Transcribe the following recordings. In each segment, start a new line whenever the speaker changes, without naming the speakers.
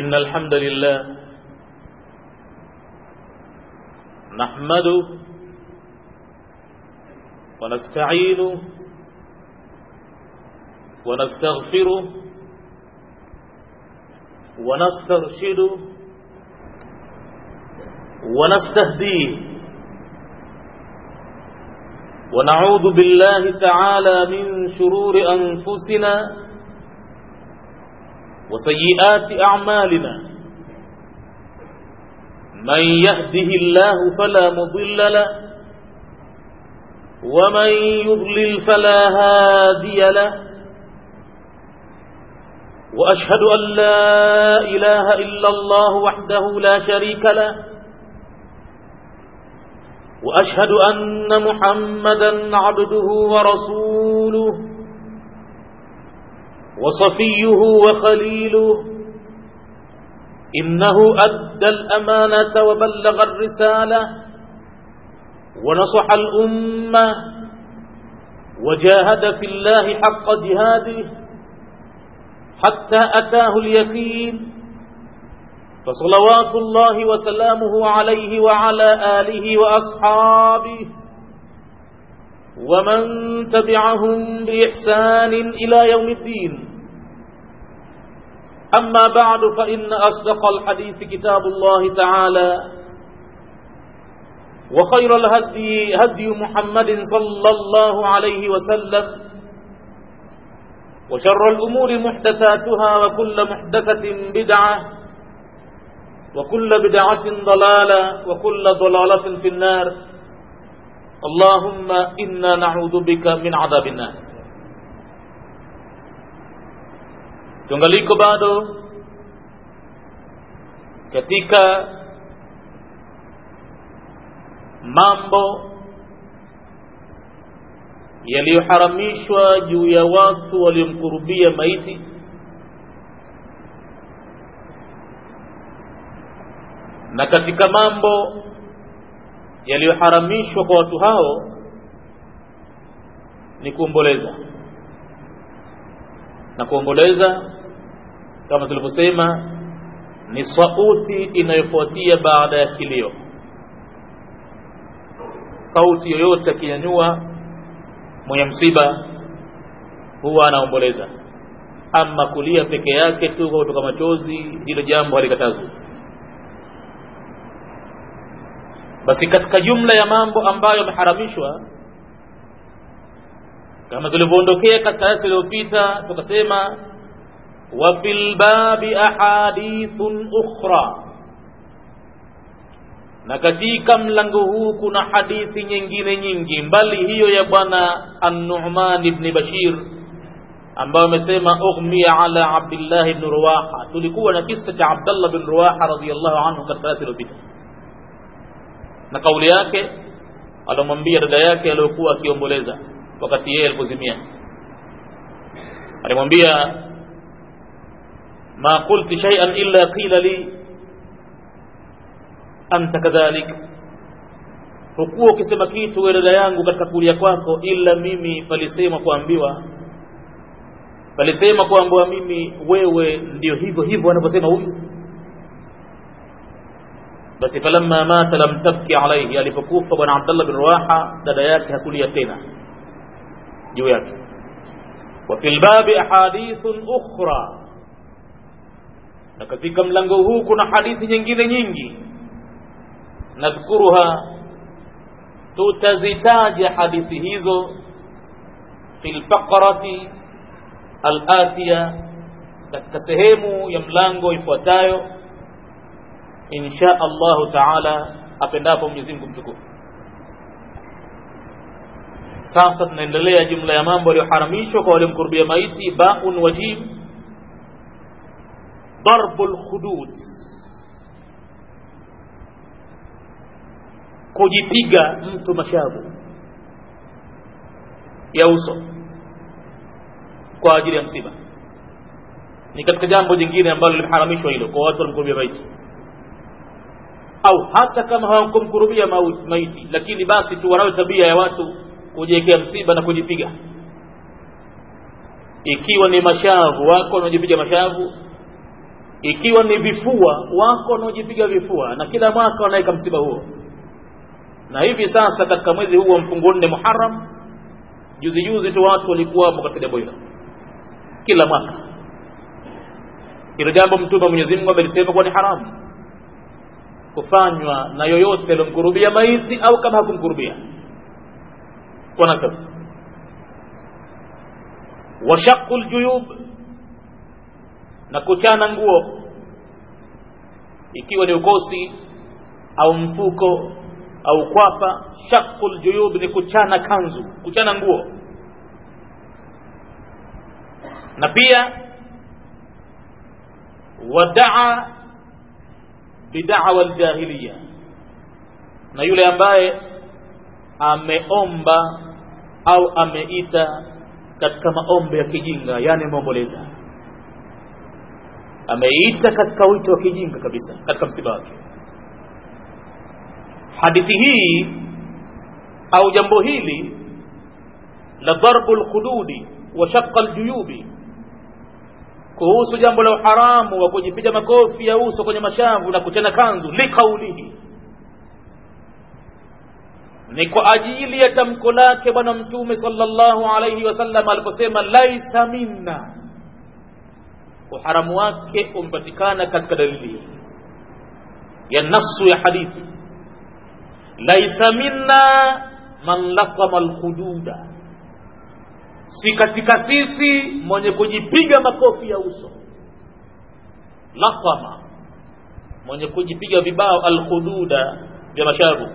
إن الحمد لله نحمده ونستعينه ونستغفره ونسترشده ونستهديه ونعوذ بالله تعالى من شرور أنفسنا وسيئات أعمالنا من يهده الله فلا مضل له ومن يضلل فلا هادي له وأشهد أن لا إله إلا الله وحده لا شريك له وأشهد أن محمدا عبده ورسوله وصفيه وخليله إنه أدى الأمانة وبلغ الرسالة ونصح الأمة وجاهد في الله حق جهاده حتى أتاه اليقين فصلوات الله وسلامه عليه وعلى آله وأصحابه ومن تبعهم بإحسان إلى يوم الدين أما بعد فإن أصدق الحديث كتاب الله تعالى وخير الهدي هدي محمد صلى الله عليه وسلم وشر الأمور محدثاتها وكل محدثة بدعة وكل بدعة ضلالة وكل ضلالة في النار اللهم إنا نعوذ بك من عذاب النار tungaliko bado katika mambo yaliyoharamishwa juu ya watu waliomkurubia maiti na katika mambo yaliyoharamishwa kwa watu hao ni kuomboleza na kuomboleza kama tulivyosema ni sauti inayofuatia baada ya kilio sauti yoyote akinyanyua mwenye msiba huwa anaomboleza ama kulia peke yake tu kwa kutoka machozi hilo jambo halikatazwi basi katika jumla ya mambo ambayo yameharamishwa kama tulivyoondokea katika darasa iliyopita tukasema wa fil babi ahadithun ukhra na katika mlango huu kuna hadithi nyingine nyingi mbali hiyo ya bwana an-Nu'man ibn Bashir ambayo amesema ughmiya ala Abdullah ibn Ruwaha tulikuwa na kisa cha Abdullah ibn Ruwaha radhiyallahu anhu katika darasa iliyopita na kauli yake alomwambia dada yake aliyokuwa akiomboleza wakati yeye alipozimia alimwambia ma qulti shay'an illa qila li anta kadhalik hukuwa ukisema kitu wewe dada yangu katika kulia kwako ila mimi palisema kuambiwa palisema kuambiwa mimi wewe ndio hivyo hivyo anavyosema huyu basi falamma mata lam tabki alayhi alipokufa bwana Abdullah bin Ruwaha dada yake hakulia tena juu yake wa fil babi ahadithun ukhra na katika mlango huu kuna hadithi nyingine nyingi nadhkuruha tutazitaja hadithi hizo fil faqrati al-atiya katika sehemu ya mlango ifuatayo insha Allah taala apendapo Mwenyezi Mungu mtukufu sasa tunaendelea jumla ya mambo yaliyoharamishwa kwa waliomkurubia maiti baun wajib darbul khudud kujipiga mtu mashavu ya uso kwa ajili ya msiba ni katika jambo jingine ambalo limeharamishwa hilo kwa watu waliomkurubia maiti au hata kama hawakumkurubia maiti lakini basi tu wanayo tabia ya watu kujiwekea msiba na kujipiga ikiwa ni mashavu wako wanajipiga mashavu ikiwa ni vifua wako wanaojipiga vifua na kila mwaka wanaweka msiba huo na hivi sasa katika mwezi huu wa mfungo nne muharam juzi juzi tu watu walikuwamo katika jambo hilo kila mwaka hilo jambo mtume wa mwenyezi mungu amelisema kuwa ni haramu kufanywa na yoyote aliyomkurubia maiti au kama hakumkurubia kwa nasabu washaqu ljuyub na kuchana nguo ikiwa ni ukosi au mfuko au kwapa shaqu ljuyub ni kuchana kanzu kuchana nguo na pia wadaa bidawa ljahiliya na yule ambaye ameomba au ameita katika maombi ya kijinga yani ameomboleza ameita katika wito wa kijinga kabisa katika msiba wake hadithi hii au jambo hili la darbu lkhududi wa shaqa ljuyubi kuhusu jambo la uharamu wa kujipiga makofi ya uso kwenye mashavu na kuchana kanzu liqaulihi ni kwa ajili ya tamko lake bwana mtume sallallahu alayhi wasallam aliposema laisa minna uharamu wake umepatikana katika dalili ya nasu ya hadithi laisa minna man laqama alhududa si katika sisi mwenye kujipiga makofi ya uso laqama mwenye kujipiga vibao alhududa vya mashavu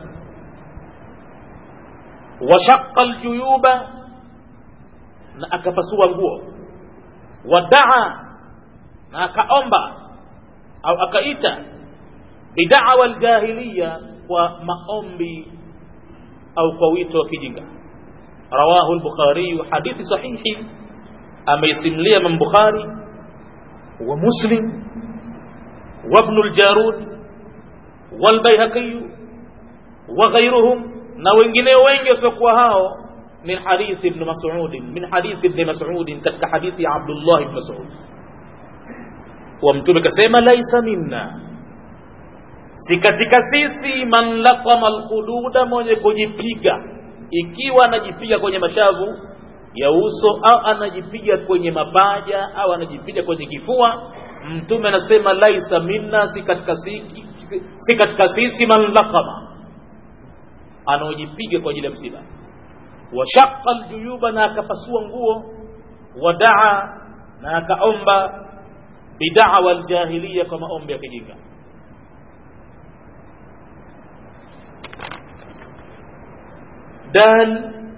washaqa aljuyuba na akapasua nguo wadaa na akaomba au akaita bidawa aljahiliya kwa maombi au kwa wito wa kijinga rawahu al-bukhari hadithi sahihi ameisimlia Imam Bukhari wa Muslim wa Ibn al-Jarud wal Baihaqi wa ghayruhum na wengineo wengi wasiokuwa hao min hadithi ibn Mas'ud min hadithi ibn Mas'ud katika hadithi ya Abdullah ibn Mas'ud wa mtume kasema laisa minna si katika sisi man laqama alkhududa mwenye kujipiga ikiwa anajipiga kwenye mashavu ya uso au anajipiga kwenye mapaja au anajipiga kwenye kifua mtume anasema laisa minna si katika sisi si katika sisi man laqama anaojipiga kwa ajili ya msiba washaqa aljuyuba na akapasua nguo wadaa na akaomba bidawa aljahiliya kwa maombi ya kijinga dal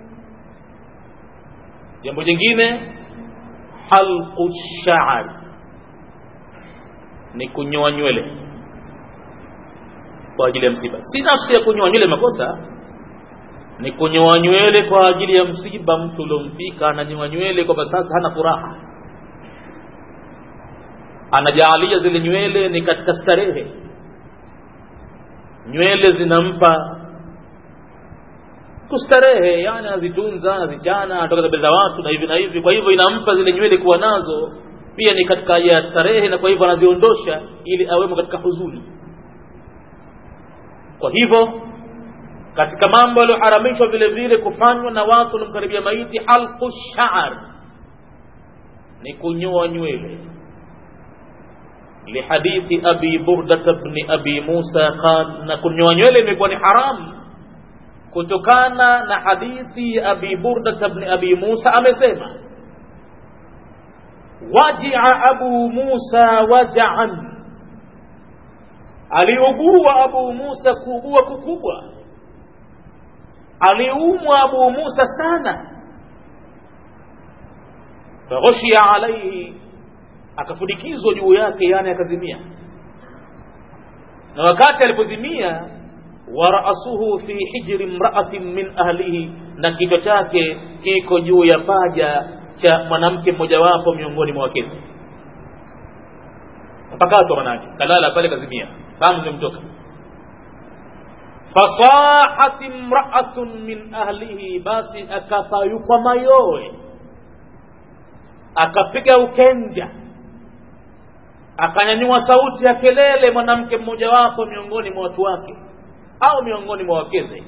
jambo jingine halqu sha'r ni kunyoa nywele kwa ajili ya msiba si nafsi ya kunyoa nywele makosa ni kunyoa nywele kwa ajili ya msiba mtu uliompika ananyoa nywele kwamba sasa hana furaha anajaalia zile nywele ni katika starehe nywele zinampa kustarehe yani anazitunza anazichana anatoka mbele za watu na hivi na hivi kwa hivyo inampa zile nywele kuwa nazo pia ni katika ya starehe na kwa hivyo anaziondosha ili awemo katika huzuni kwa hivyo katika mambo yaliyoharamishwa vile vile kufanywa na watu wanaomkaribia maiti halqu sha'r ni kunyoa nywele lihadithi abi burdata bni abi musa qal na kunyoa nywele imekuwa ni haramu kutokana na hadithi ya abi burdata bni abi musa amesema wajia abu musa wajaan aliugua abu musa kuugua kukubwa aliumwa abu musa sana faghushiya alaihi akafudikizwa juu yake yani akazimia na wakati alipozimia wa ra'suhu fi hijri imra'atin min ahlihi na kichwa chake kiko juu ya paja cha mwanamke mmojawapo miongoni mwa wakezi mpakatwa manake kalala pale kazimia fahamu zimtoka fasahat imra'atun min ahlihi basi akapayukwa mayowe akapiga ukenja akanyanyua sauti ya kelele mwanamke mmojawapo miongoni mwa watu wake au miongoni mwa wakeze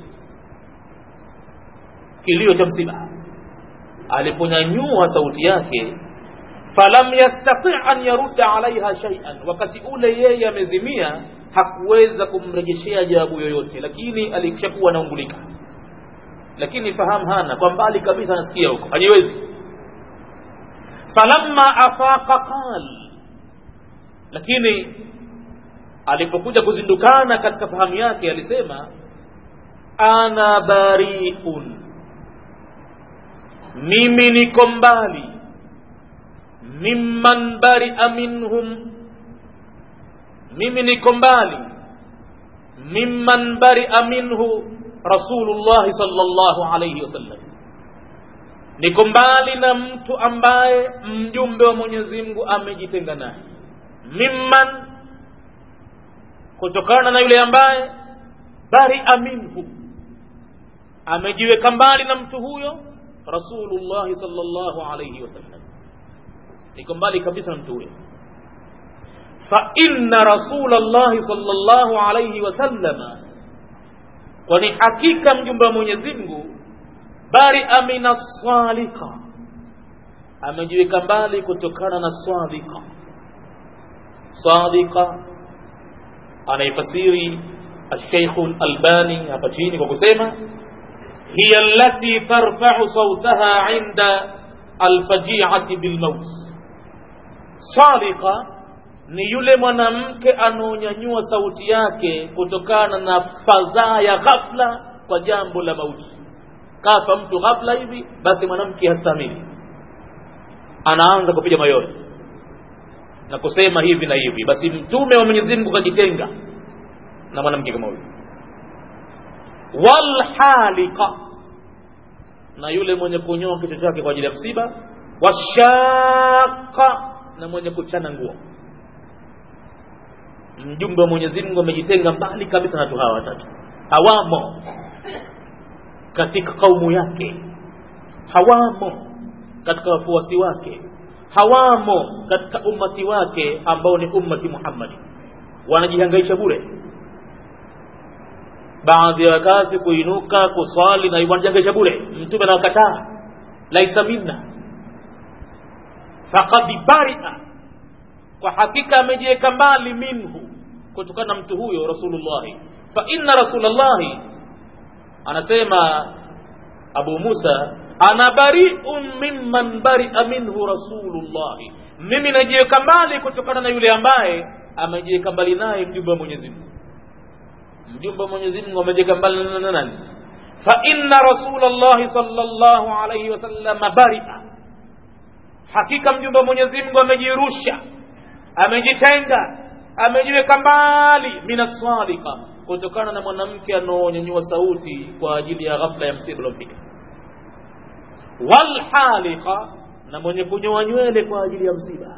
kilio cha msiba aliponyanyua sauti yake falam yastati an yarudda alaiha shay'an wakati ule yeye amezimia hakuweza kumrejeshea jawabu yoyote lakini alishakuwa anaungulika lakini fahamu hana kwa mbali kabisa anasikia huko hajiwezi falamma afaqa qal lakini alipokuja kuzindukana katika fahamu yake alisema ana bariun mimi niko mbali mimman baria minhum mimi niko mbali mimman baria minhu rasulullahi sallallahu alayhi wasallam niko mbali na mtu ambaye mjumbe wa mwenyezi mungu amejitenga naye mimman kutokana na yule ambaye baria minhu amejiweka mbali na mtu huyo rasulullahi sallallahu alayhi wasallam niko mbali kabisa na mtu huyo fa inna rasulallahi sallallahu alayhi wasallama kwani hakika mjumbe wa mwenyezi mungu baria min assalika amejiweka mbali kutokana na sadika sadika anaifasiri الشيخ الألباني hapa chini kwa kusema hiya allati tarfa'u sawtaha 'inda alfaji'ati bilmaut salika ni yule mwanamke anaonyanyua sauti yake kutokana na fadhaa ya ghafla kwa jambo la mauti kafa mtu ghafla hivi basi mwanamke hastamili anaanza kupiga mayowe na kusema hivi na hivi basi mtume wa Mwenyezi Mungu kajitenga na mwanamke kama huyo walhalika na yule mwenye kunyoa kichwa chake kwa ajili ya msiba washaka na mwenye kuchana nguo mjumbe wa Mwenyezi Mungu amejitenga mbali kabisa na watu hawa watatu hawamo katika kaumu yake hawamo katika wafuasi wake hawamo katika ummati wake ambao ni ummati Muhammadi wanajihangaisha bure baadhi ya wakati kuinuka kuswali na wanajihangaisha bure mtume anawakataa laisa minna faqad baria kwa hakika amejiweka mbali minhu kutokana na mtu huyo rasulullahi fa inna rasulullahi anasema abu musa ana bariun mimman baria minhu rasulullahi mimi najiweka mbali kutokana na yule ambaye amejiweka mbali naye mjumbe wa mwenyezi mungu mjumbe wa mwenyezi mungu amejiweka mbali na nani fa inna rasulallahi sallallahu alayhi wasallam baria hakika mjumbe wa mwenyezi mungu amejirusha amejitenga amejiweka mbali minasadika kutokana na mwanamke anaonyanyua sauti kwa ajili ya ghafla ya msiba uliompiga walhalika na mwenye kunyoa nywele kwa ajili ya msiba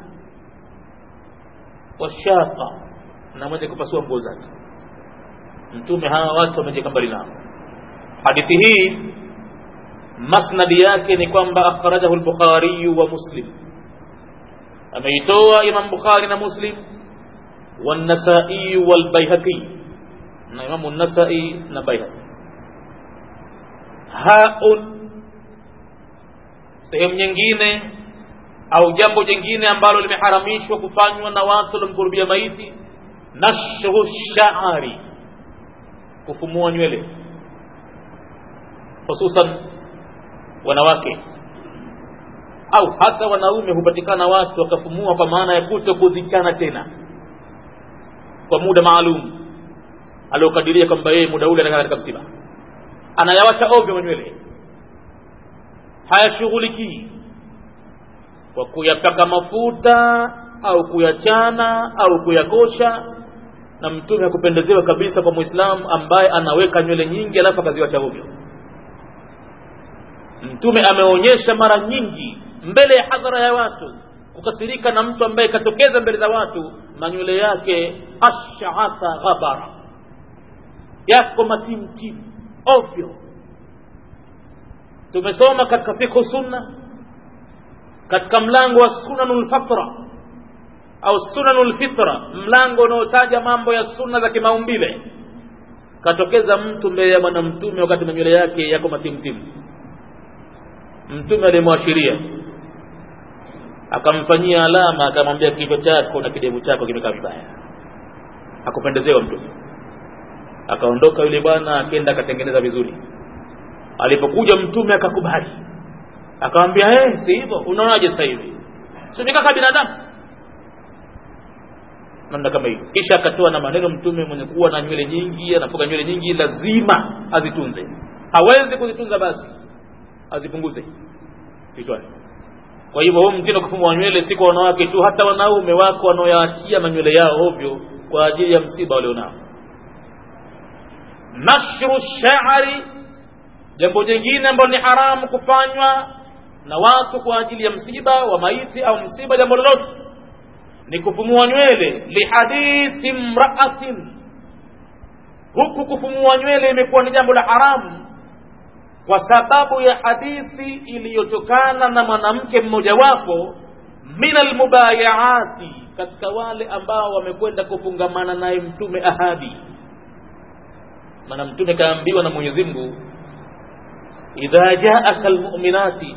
washaka na mwenye kupasua nguo zake mtume hawa watu wamejiweka mbali nao hadithi hii masnadi yake ni kwamba akhrajahu al-bukhari wa muslim ameitoa imam bukhari na muslim والنسائي والبيهقي na imamu nasai na baihaqi haun sehemu nyingine au jambo jingine ambalo limeharamishwa kufanywa na watu waliomkurubia maiti nashru shaari kufumua nywele hususan wanawake au hata wanaume hupatikana watu wakafumua kwa maana ya kuto kuzichana tena kwa muda maalum aliokadiria kwamba yeye muda ule anakaa katika msiba anayawacha ovyo manywele hayashughulikii kwa kuyapaka mafuta au kuyachana au kuyakosha na mtume hakupendezewa kabisa kwa muislamu ambaye anaweka nywele nyingi alafu akaziwacha ovyo mtume ameonyesha mara nyingi mbele ya hadhara ya watu kukasirika na mtu ambaye katokeza mbele za watu manywele yake ashaatha ghabara yako matimtim ovyo tumesoma katika fikhu sunna katika mlango wa sunanul fatra au sunanul fitra mlango unaotaja mambo ya sunna za kimaumbile katokeza mtu mbele ya bwana mtume wakati manywele yake yako matimtimu mtume alimwashiria akamfanyia alama akamwambia kichwa chako na kidevu chako kimekaa vibaya akupendezewa mtume akaondoka yule bwana akenda akatengeneza vizuri alipokuja mtume akakubali akamwambia hey, si hivyo unaonaje sasa hivi simika kama binadamu namna kama hiyo kisha akatoa na maneno mtume mwenye kuwa na nywele nyingi anafuga nywele nyingi lazima azitunze hawezi kuzitunza basi azipunguze kichwani kwa hivyo huu mtindo kufumwa wa nywele si kwa wanawake tu hata wanaume wako wanaoyaachia manywele yao ovyo kwa ajili ya msiba walionao nashru shari jambo jingine ambalo ni haramu kufanywa na watu kwa ajili ya msiba wa maiti au msiba jambo lolote ni kufumua nywele lihadithi mraatin huku kufumua nywele imekuwa ni jambo la haramu kwa sababu ya hadithi iliyotokana na mwanamke mmojawapo min almubayaati katika wale ambao wamekwenda kufungamana naye mtume ahadi maana mtume kaambiwa na mwenyezi mungu idha jaaka almuminati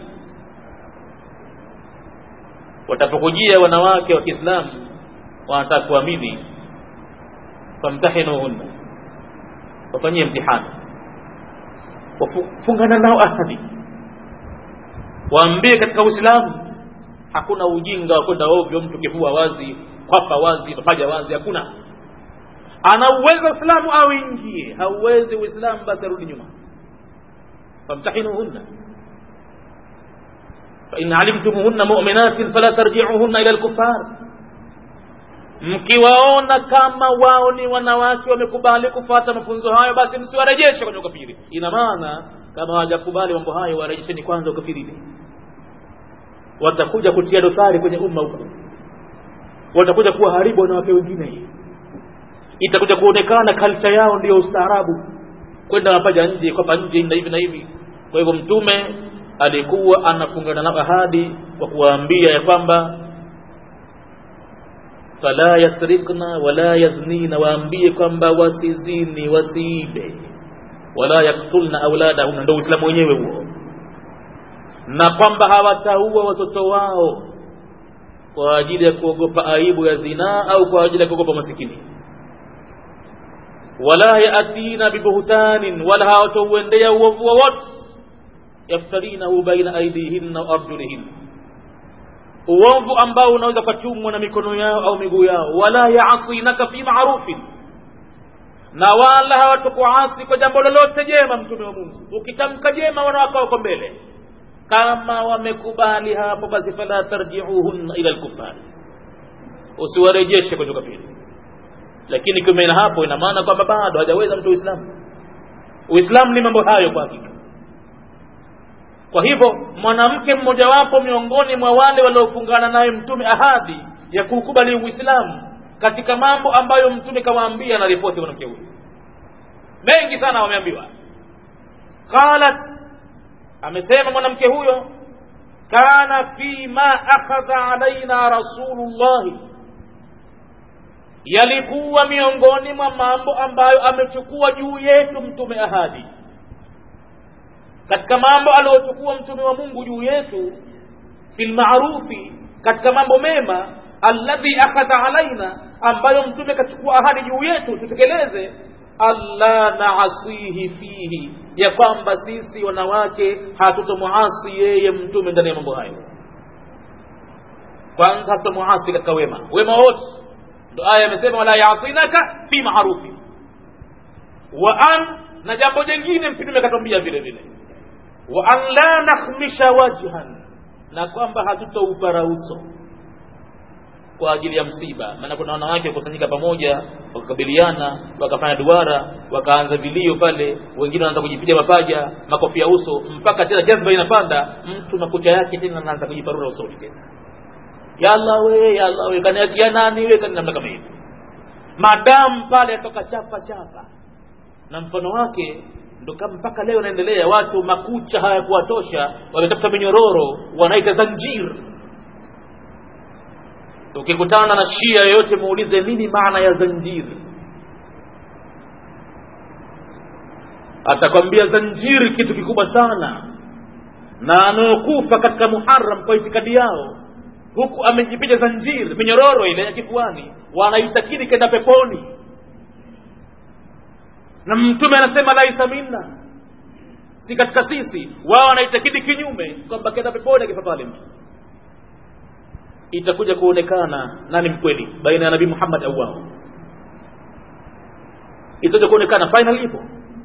watapokujia wanawake wa kiislamu wanataka kuamini famtahinuhunna wafanyie mtihani wafungana nao ahadi waambie katika uislamu hakuna ujinga wa kwenda ovyo mtu kifua wazi kwapa wazi mapaja wazi hakuna ana uwezo uislamu au ingie hauwezi uislamu basi arudi nyuma famtahinuhunna فإن علمتموهن مؤمنات فلا ترجعوهن إلى الكفار mkiwaona kama wao ni wanawake wamekubali kufuata mafunzo hayo basi msiwarejeshe kwenye ukafiri ina maana kama hawajakubali mambo hayo warejesheni kwanza ukafirini watakuja kutia dosari kwenye umma huko watakuja kuwaharibu wanawake wengine itakuja kuonekana kalcha yao ndiyo ustaarabu kwenda mapaja nje kwapa nje na hivi na hivi kwa hivyo mtume alikuwa anafungana nao ahadi kwa kuwaambia ya kwamba fala yasrikna wala yaznina waambie kwamba wasizini wasiibe wala yaktulna auladahunna ndo uislamu wenyewe huo na kwamba hawataua watoto wao kwa ajili ya kuogopa aibu ya zinaa au kwa ajili ya kuogopa masikini wala yatina bibuhtanin wala hawatauendea uovu wowote yaftarinahu baina aidihinna wa arjulihinna uovu ambao unaweza ukachumwa na mikono yao au miguu yao wala yaasinaka fi marufin na wala hawatakuasi kwa jambo lolote jema mtume wa mungu ukitamka jema wanawake wako mbele kama wamekubali hapo basi fala tarjiuhunna ila lkufari usiwarejeshe kwenye ukafiri lakini kiume na hapo ina maana kwamba bado hajaweza mtu uislamu uislamu ni mambo hayo kwa hakika kwa hivyo mwanamke mmojawapo miongoni mwa wale waliofungana naye mtume ahadi ya kuukubali uislamu katika mambo ambayo mtume kawaambia na ripoti mwanamke huyu mengi sana wameambiwa qalat amesema mwanamke huyo kana fi ma akhadha alaina rasulullahi yalikuwa miongoni mwa mambo ambayo amechukua juu yetu mtume ahadi katika mambo aliyochukua mtume wa mungu juu yetu fil maarufi katika mambo mema alladhi akhadha alaina ambayo mtume kachukua ahadi juu yetu tutekeleze alla naasihi fihi ya kwamba sisi wanawake hatutomuasi yeye mtume ndani ya mambo hayo kwanza hatutomuasi katika wema wema wote ndo aya amesema wala yasinaka fi maarufi wa an na jambo jingine mtume akatwambia vile vile wa an la nakhmisha wajhan na kwamba hatutoupara uso kwa ajili ya msiba maana kuna wanawake wakusanyika pamoja wakakabiliana wakafanya duara wakaanza vilio pale wengine wanaanza kujipiga mapaja makofi ya uso mpaka tena jazba inapanda mtu makucha yake tena anaanza kujiparura usoni tena yalla we yalla we kaniachia nani we kani namna kama hivi madamu pale atoka chapa chapa na mfano wake ndo kama mpaka leo naendelea watu makucha hayakuwatosha wametafuta minyororo wanaita zanjir ukikutana na shia yoyote muulize nini maana ya zanjiri atakwambia zanjiri kitu kikubwa sana na anaokufa katika muharam kwa itikadi yao huku amejipiga zanjiri minyororo ile ya kifuani wanaitakidi kenda peponi na mtume anasema laisa minna si katika sisi wao wanaitakidi kinyume kwamba kenda peponi akifa pale mtu itakuja kuonekana nani mkweli baina ya nabii muhammad au wao itakuja kuonekana final ipo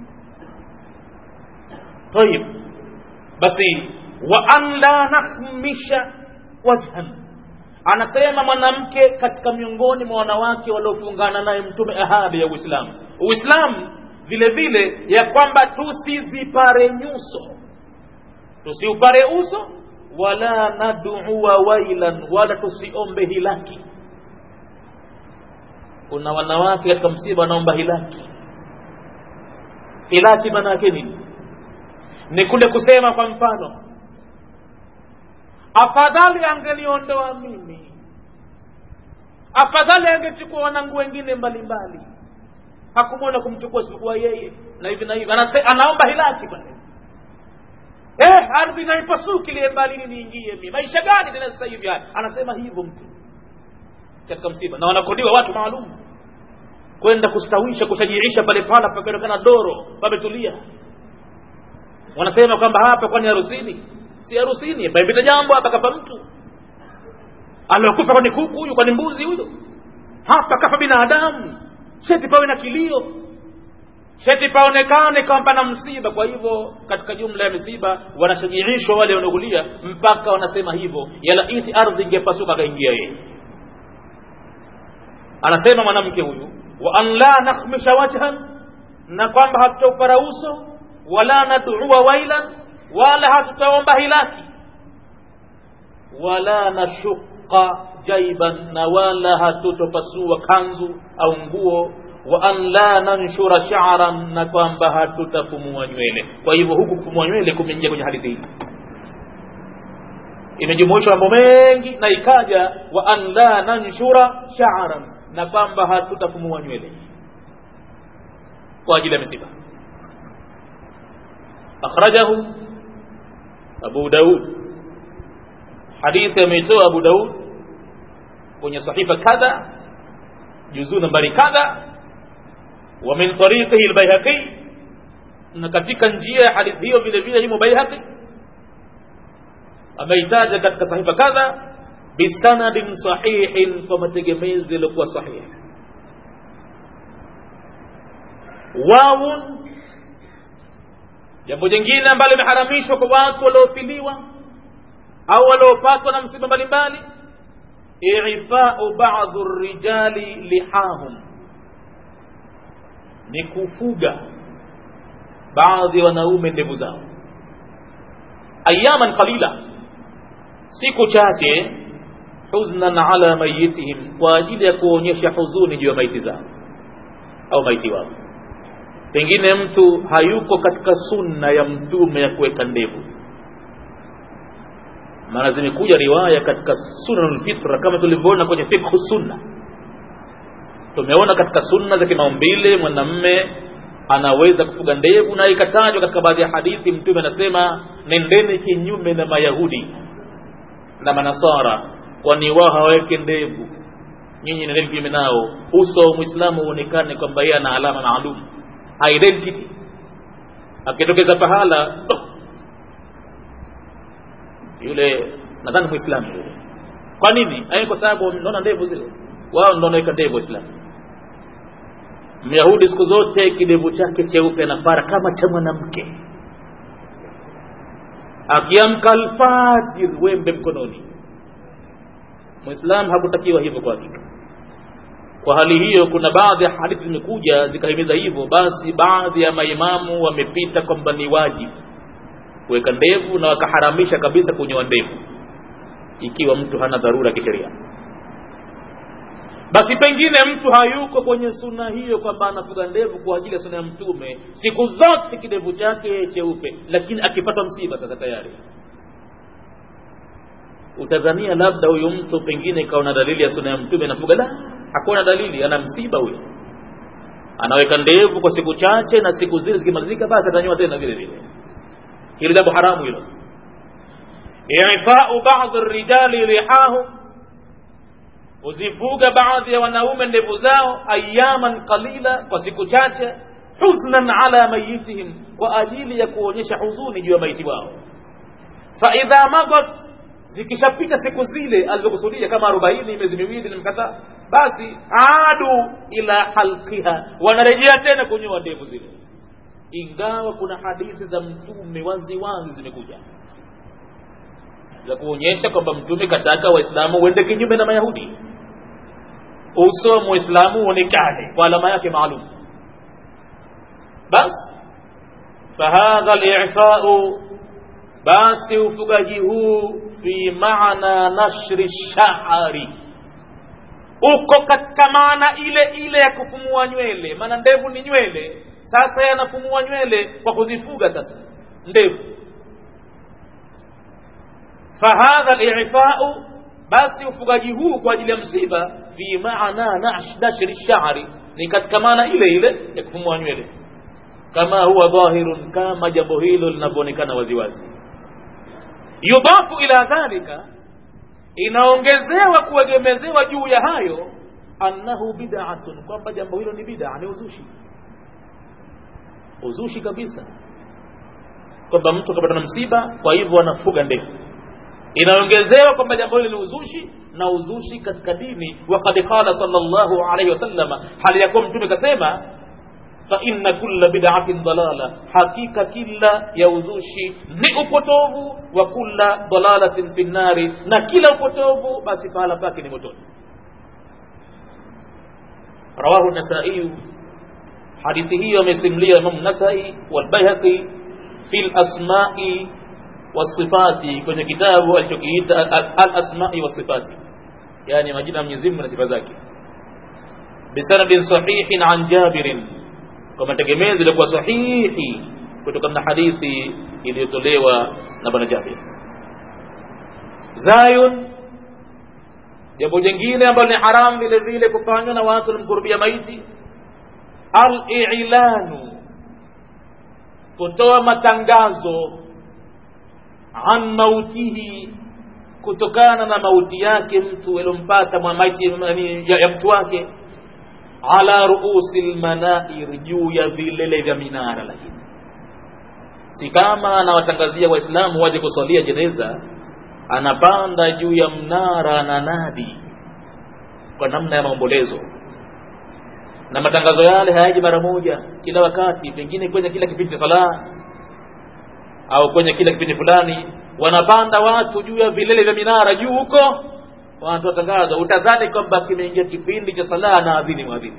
tayib basi wa an la nakhmisha wajhan anasema mwanamke katika miongoni mwa wanawake waliofungana naye mtume ahadi ya uislamu uislamu vile vile ya kwamba tusizipare nyuso tusiupare uso wala nadua wailan wala tusiombe hilaki kuna wanawake katika msiba wanaomba hilaki hilaki maana yake nini ni kule kusema kwa mfano afadhali angeniondoa mimi afadhali angechukua wanangu wengine mbalimbali hakumwona kumchukua isipokuwa yeye na hivi na hivi Anase, anaomba hilaki pale eh ardhi naipasuki liye mbali niingie mimi maisha gani tena sasa hivi haya anasema hivyo mtu katika msiba na wanakodiwa watu maalum kwenda kustawisha kushajiisha pale pala pakaonekana doro pametulia wanasema kwamba hapa kwani harusini si harusini pamepita jambo hapa kafa mtu aliokufa kwani kuku huyu kwani mbuzi huyu hapa kafa binadamu sheti pawe na kilio sheti paonekane kwamba na msiba kwa hivyo katika jumla ya misiba wanashajiishwa wale wanaokulia mpaka wanasema hivyo yalaiti ardhi ingepasuka akaingia yeye anasema mwanamke huyu wa an la nakhmisha wajhan na kwamba hatutaupara uso wala nadua wailan wala hatutaomba hilaki wala nashuqa jaiban na wala hatutopasua kanzu au nguo wa an la nanshura sha'ran na kwamba hatutafumua nywele kwa hivyo huku kufumua nywele kumeingia kwenye hadithi hii imejumuishwa mambo mengi na ikaja wa an la nanshura sha'ran na kwamba hatutafumua nywele kwa ajili ya misiba akhrajahu abu daud hadithi ameitoa abu daud kwenye sahifa kadha juzuu nambari kadha wa min tariqihi albayhaqi na katika njia ya hadithi hiyo vile vile imo bayhaqi ameitaja katika sahifa kadha bisanadin sahihin kwa mategemezi yaliokuwa sahihi wawun jambo jingine ambalo limeharamishwa kwa watu waliofiliwa au waliopatwa na msiba mbalimbali ifau ba'dhu rijali lihahum ni kufuga baadhi ya wanaume ndevu zao ayaman qalila siku chache huznan ala mayitihim kwa ajili ya kuonyesha huzuni juu ya maiti zao au maiti wao pengine mtu hayuko katika sunna ya mtume ya kuweka ndevu maana zimekuja riwaya katika sunanul fitra kama tulivyoona kwenye fiqh sunna tumeona katika sunna za kimaumbile mwanamme anaweza kufuga ndevu na ikatajwa katika baadhi ya hadithi mtume anasema nendeni kinyume na mayahudi na manasara kwani wao hawaweke ndevu nyinyi nendeni kinyume nao uso wa mwislamu uonekane kwamba yeye ana alama maalum identity akitokeza pahala oh, yule nadhani muislamu yule kwa nini ai kwa sababu naona ndevu zile wao ndio wanaweka ndevu waislamu myahudi siku zote kidevu chake cheupe anapara kama cha mwanamke akiamka alfajir wembe mkononi muislamu hakutakiwa hivyo kwa hakika kwa hali hiyo kuna baadhi ya hadithi zimekuja zikahimiza hivyo basi baadhi ya maimamu wamepita kwamba ni wajibu kuweka ndevu na wakaharamisha kabisa kunyoa ndevu ikiwa mtu hana dharura kisheria basi pengine mtu hayuko kwenye suna hiyo kwamba anafuga ndevu kwa ajili ya suna ya mtume siku zote kidevu chake cheupe lakini akipata msiba sasa tayari utadhania labda huyu mtu pengine kaona dalili ya sunna ya mtume nafuga la hakuna dalili ana msiba huyo anaweka ndevu kwa siku chache na siku zile zikimalizika basi atanyoa tena vile vile hilo jambo haramu hilo ifau baadhi rijali lihahum uzifuga baadhi ya wanaume ndevu zao ayaman qalila kwa siku chache huznan ala mayitihim kwa ajili ya kuonyesha huzuni juu ya maiti wao faidha madat zikishapita siku zile alizokusudia kama arobaini miezi miwili na mkataa basi adu ila halqiha wanarejea tena kunyoa ndevu zile ingawa kuna hadithi za mtume wazi wazi zimekuja za kuonyesha kwamba mtume kataka waislamu uende kinyume na mayahudi uso wa muislamu uonekane kwa alama yake maalum basi fahadha lifau basi ufugaji huu fi maana nashri shari uko katika maana ile ile ya kufumua nywele maana ndevu ni nywele sasa yanafumua nywele kwa kuzifuga sasa ndevu fahadha lifau basi ufugaji huu kwa ajili ya msiba fi maana nashri shari ni katika maana ile ile ya kufumua nywele kama huwa dhahirun kama jambo hilo linavyoonekana waziwazi yudafu ila dhalika inaongezewa kuegemezewa juu ya hayo annahu bid'atun kwamba jambo hilo ni bid'a ni uzushi uzushi kabisa kwamba mtu kapata na msiba kwa hivyo anafuga ndevu inaongezewa kwamba jambo hilo ni uzushi na uzushi katika dini waqad qala sallallahu alayhi wasallama hali ya kuwa mtume kasema fa inna kulla bid'atin dalala hakika kila ya uzushi ni upotovu wa kulla dalalatin fi nnari na kila upotovu basi pahala pake ni motoni rawahu nasai hadithi hiyo amesimulia imam nasai walbayhaqi fi lasmai wasifati kwenye kitabu alichokiita alasmai wasifati yani majina ya Mwenyezi Mungu na sifa zake bisanadin sahihin an jabirin kwa mategemezi yalikuwa sahihi kutokana na hadithi iliyotolewa na bwana Jabir. Zayun, jambo jingine ambalo ni haramu vile vile kufanywa na watu walimkurubia maiti, al-i'lanu, kutoa matangazo an mautihi, kutokana na mauti yake mtu aliompata maiti ya, ya mtu wake ala ruusi lmanair, juu ya vilele vya minara. Lakini si kama anawatangazia Waislamu waje kuswalia jeneza, anapanda juu ya mnara na nadi kwa namna ya maombolezo, na matangazo yale hayaji mara moja, kila wakati, pengine kwenye kila kipindi cha sala au kwenye kila kipindi fulani, wanapanda watu juu ya vilele vya minara juu huko wanatoa tangazo, utadhani kwamba kimeingia kipindi cha sala na adhini mwadhini.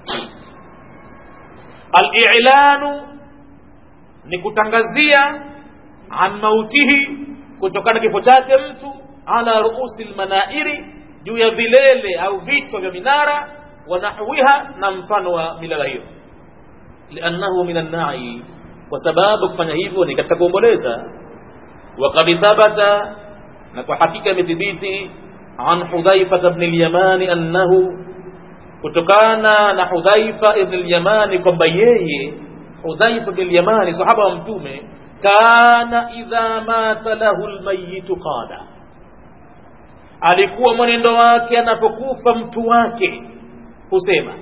Al-i'lanu ni kutangazia an mautihi, kutokana kifo chake mtu, ala ruusi lmanairi, juu ya vilele au vichwa vya minara, wa nahwiha, na mfano wa milala hiyo, liannahu min annai, kwa sababu kufanya hivyo ni katika kuomboleza. Waqad thabata, na kwa hakika imethibiti an Hudhaifa ibn al-Yamani annahu, kutokana na Hudhaifa ibn al-Yamani kwamba yeye Hudhaifa ibn al-Yamani sahaba wa Mtume, kana idha mata lahu al-mayyitu qala, alikuwa mwenendo wake anapokufa mtu wake husema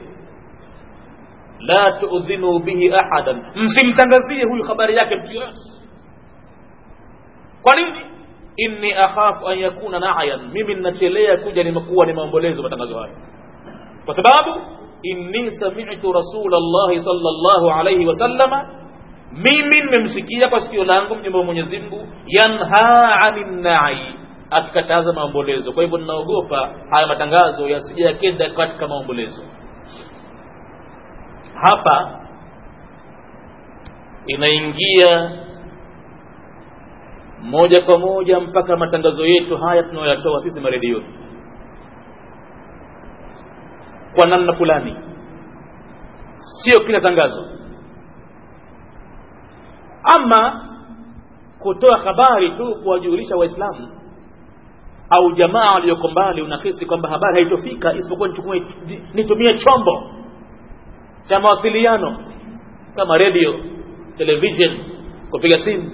la tuudhinu bihi ahadan, msimtangazie huyu habari yake mtu yoyote. Kwa nini? inni akhafu an yakuna na'yan, mimi ninachelea kuja nimekuwa ni maombolezo matangazo hayo, kwa sababu inni sami'tu rasulallahi sallallahu alayhi wasallama, mimi nimemsikia kwa sikio langu mjumbe wa Mwenyezi Mungu yanha anin na'i, akikataza maombolezo. Kwa hivyo ninaogopa haya matangazo yasije yakenda katika maombolezo. Hapa inaingia moja kwa moja mpaka matangazo yetu haya tunayoyatoa sisi maredioni kwa namna fulani, sio kila tangazo. Ama kutoa habari tu kuwajulisha Waislamu au jamaa walioko mbali unahisi kwamba habari haitofika isipokuwa nichukue nitumie chombo cha mawasiliano kama radio television kupiga simu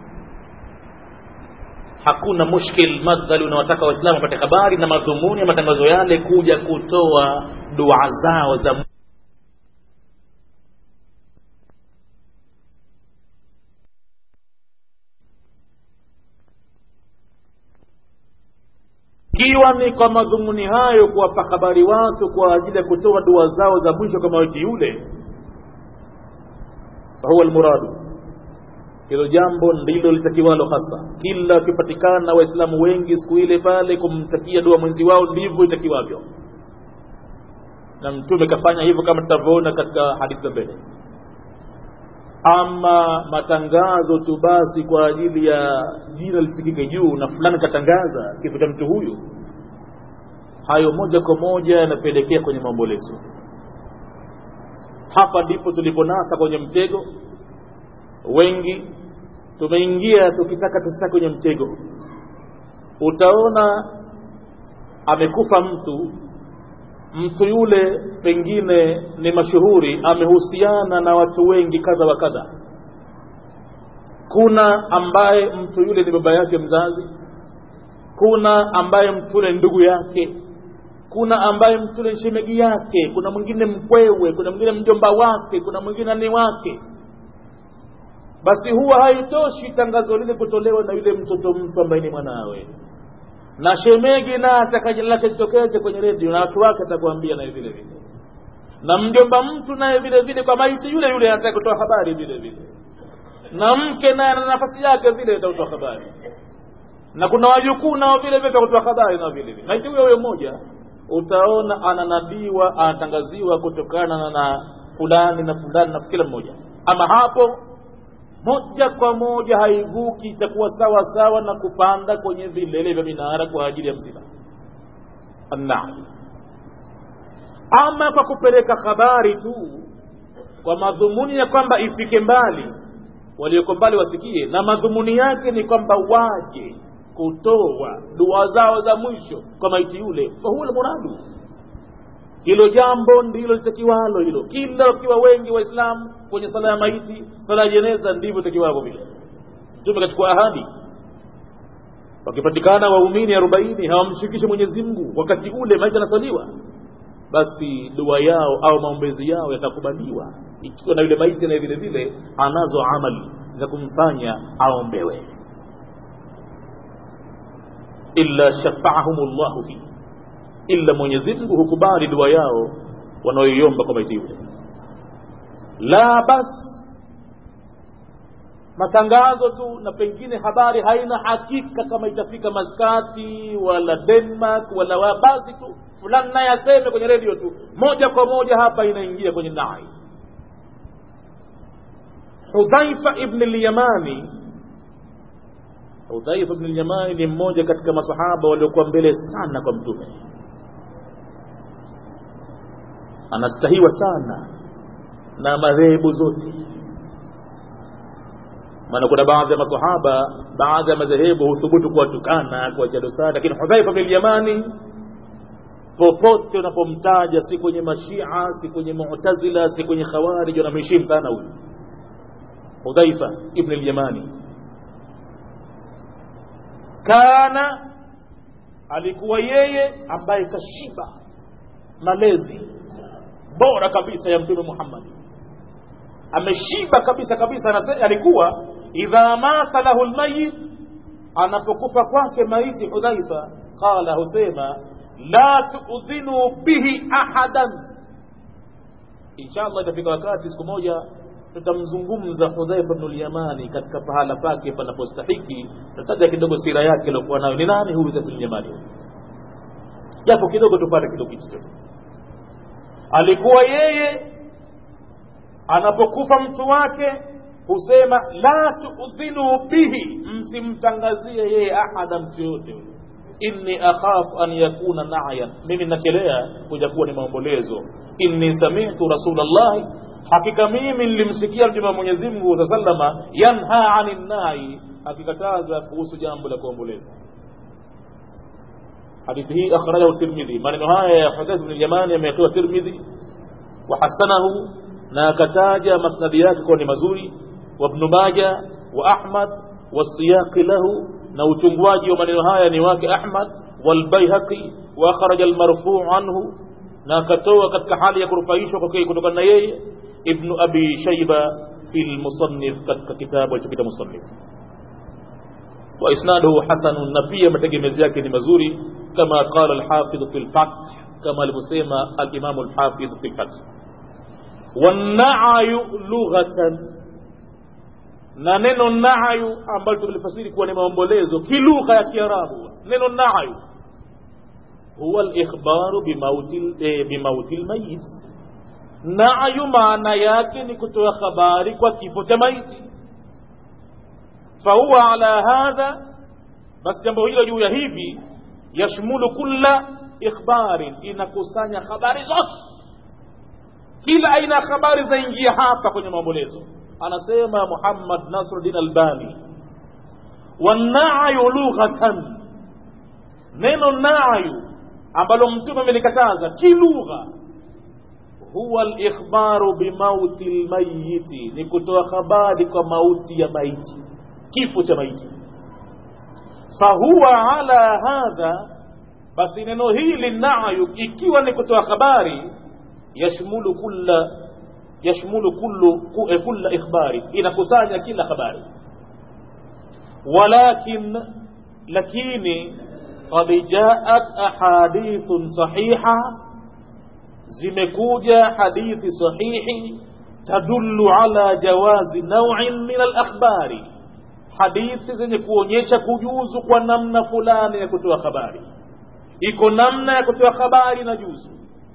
hakuna mushkil madhali unawataka waislamu wapate habari na madhumuni ya matangazo yale kuja kutoa dua zao za ikiwa ni kwa madhumuni hayo kuwapa habari watu kwa ajili ya kutoa dua zao za mwisho kama witi yule fahuwa almuradu hilo jambo ndilo litakiwalo hasa kila wakipatikana waislamu wengi siku ile pale kumtakia dua mwenzi wao ndivyo itakiwavyo na mtume kafanya hivyo kama tutavyoona katika hadithi za mbele ama matangazo tu basi kwa ajili ya jina lisikike juu na fulani katangaza kifo cha mtu huyu hayo moja kwa moja yanapelekea kwenye maombolezo hapa ndipo tuliponasa kwenye mtego wengi tumeingia tukitaka tusisa kwenye mtego utaona amekufa mtu mtu yule pengine ni mashuhuri amehusiana na watu wengi kadha wa kadha kuna ambaye mtu yule ni baba yake mzazi kuna ambaye mtu yule ndugu yake kuna ambaye mtu yule shemegi yake kuna mwingine mkwewe kuna mwingine mjomba wake kuna mwingine ni wake basi huwa haitoshi tangazo lile kutolewa na yule mtoto mtu ambaye ni mwanawe na shemegi na ataka jina lake litokeze kwenye redio na watu wake atakuambia naye vile vile na mjomba mtu naye vile vile kwa maiti yule yule anataka kutoa habari vile vile na mke naye ana nafasi yake vile atatoa habari na kuna wajukuu nao vile vile kutoa habari nao vile vile maiti huyo huyo mmoja utaona ananabiwa anatangaziwa kutokana na fulani na fulani na kila mmoja ama hapo moja kwa moja haivuki itakuwa sawa sawa na kupanda kwenye vilele vya minara kwa ajili ya msiba annai ama kwa kupeleka habari tu kwa madhumuni ya kwamba ifike mbali walioko mbali wasikie na madhumuni yake ni kwamba waje kutoa dua zao za mwisho kwa maiti yule fahuwa lmuradu hilo jambo ndilo litakiwalo hilo kila wakiwa wengi waislamu kwenye sala ya maiti sala ya jeneza ndivyo takiwavyo vile mtume kachukua ahadi wakipatikana waumini arobaini hawamshirikishi mwenyezi mungu wakati ule maiti anasaliwa basi dua yao au maombezi yao yatakubaliwa ikiwa na yule maiti naye vile vile anazo amali za kumfanya aombewe illa shafaahum llahu fihi illa mwenyezi mungu hukubali dua yao wanaoiomba kwa maiti yule la bas matangazo tu na pengine habari haina hakika kama itafika maskati wala denmark wala wa basi tu fulani naye aseme kwenye redio tu moja kwa moja hapa inaingia kwenye nai hudhaifa ibn lyamani hudhaifa ibn lyamani ni mmoja katika masahaba waliokuwa mbele sana kwa mtume anastahiwa sana na madhehebu zote maana kuna baadhi ya masahaba baadhi ya madhehebu huthubutu kuwatukana kuwatia dosari lakini hudhaifa bin yamani popote unapomtaja si kwenye mashia si kwenye mutazila si kwenye khawarij wanamheshimu sana huyu hudhaifa ibn lyamani kana alikuwa yeye ambaye kashiba malezi bora kabisa ya mtume Muhammad ameshiba kabisa kabisa anasema alikuwa idha mata lahu almayit anapokufa kwake maiti hudhaifa qala husema la tuudhinu bihi ahadan inshallah itafika wakati siku moja tutamzungumza hudhaifa bnu lyamani katika pahala pake panapostahiki tataja kidogo sira yake aliokuwa nayo ni nani huyu hudhaifa bnu lyamani japo kidogo tupate kidogo kichochote alikuwa yeye anapokufa mtu wake husema la tuudhinu bihi msimtangazie yeye ahada mtu yoyote inni akhafu an yakuna nayan mimi nachelea kuja kuwa ni maombolezo inni samitu rasulllahi hakika mimi nilimsikia mtume wa mwenyezi mungu saa salama yanha ani nai akikataza kuhusu jambo la kuomboleza hadithi hii akhrajahu tirmidhi maneno haya ya hudhaif bn yamani yametoa tirmidhi wahasanahu na akataja masnadi yake kuwa ni mazuri wabnu maja wa ahmad wasiyaqi lahu na uchungwaji wa maneno haya ni wake ahmad walbaihaqi wa akhraja almarfuu anhu na akatoa katika hali ya kurufaishwa kwake kutokana na yeye ibnu abi shaiba fi lmusannif katika kitabu alichokita musannif wa isnaduhu hasanun na pia mategemezi yake ni mazuri kama qala alhafidh fi lfath kama alivyosema alimamu alhafidh fi lfath wanayu lughatan na neno nayu ambalo tumelifasiri kuwa ni maombolezo kilugha ya kiarabu neno nayu huwa likhbaru bimauti eh, bimauti lmayit nayu maana yake ni kutoa habari kwa kifo cha maiti fahuwa ala hadha basi jambo hilo juu ya hivi yashmulu kulla ikhbarin inakusanya habari zote kila aina ya habari zaingia hapa kwenye maombolezo anasema muhammad nasruddin albani wanayu lughatan neno nayu ambalo mtume amelikataza kilugha huwa likhbaru bimauti lmayiti ni kutoa habari kwa mauti ya maiti kifo cha maiti fahuwa ala hadha basi neno hili nayu ikiwa ni kutoa habari yashmulu kulla yashmulu kullu kulla ikhbari inakusanya kila habari walakin lakini qad jaat ahadithun sahiha zimekuja hadithi sahihi tadullu ala jawazi naw'in min al-akhbari hadithi zenye kuonyesha kujuzu kwa namna fulani ya kutoa habari iko namna ya kutoa habari na juzu